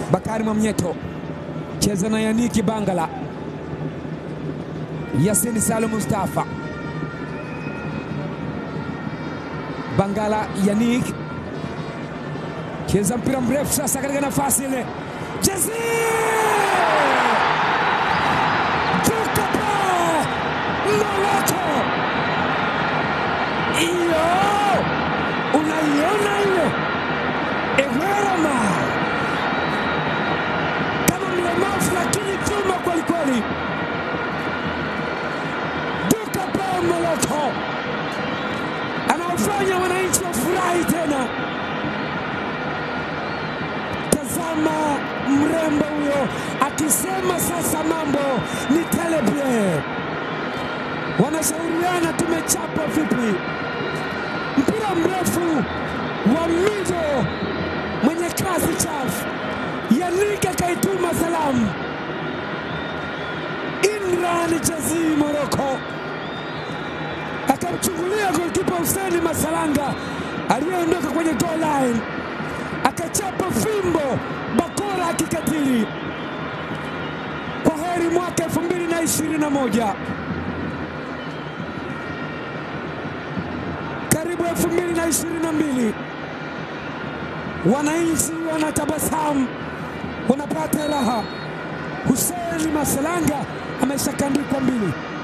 Bakari Mwamnyeto cheza na Yaniki Bangala, Yasini Salum Mustafa Bangala, Yanik cheza mpira mrefu sasa katika nafasi ile, Jezi Tukapa Moloko, iyo unaiona ile Ewerama kama mlemavu lakini chuma kwelikweli. Tukapa Moloko anaofanya wananchi wafurahi tena. Tazama mrembo huyo akisema sasa mambo ni telebie. Wanashauriana tumechapa vipi? Mpira mrefu wa mido mwenye kasi chafu, Yanika kaituma salamu. Imran Jazi Moroko akamchungulia golkipa Huseni Masalanga aliyeondoka kwenye goal line, akachapa fimbo bakora akikatili. Kwa heri mwaka elfu mbili na ishirini na moja karibu elfu mbili na ishirini na mbili wananchi wanatabasamu, wanapata raha. Huseni Masalanga ameshakandikwa mbili.